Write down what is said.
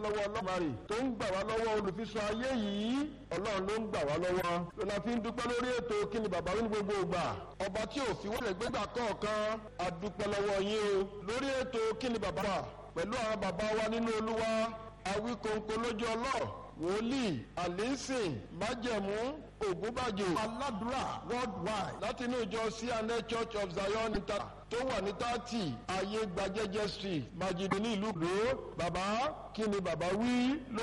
lọ́wọ́ ọlọ́mọrì tó ń gbà wá lọ́wọ́ olùfisọ ayé yìí ọlọ́run ló ń gbà wá lọ́wọ́ lọ́la fi ń dúpẹ́ lórí ètò kí ni bàbá wí ní gbogbo ìgbà ọba tí ò fi wọ́n lè gbégbà kọ̀ọ̀kan a dúpẹ́ lọ́wọ́ yín o lórí ètò kí ni bàbá wà pẹ̀lú àwọn bàbá wa nínú olúwa awíkóńkó lójú ọlọ́ wòlíì àlẹ́sìn májẹ̀mú ògúnbàjò aládùúrà worldwide láti inú ìjọ cna church of zion inter tó wà ní tààtì ayé gbajẹjẹ street majidun ní ìlú ìlú bàbá kí ni bàbá wí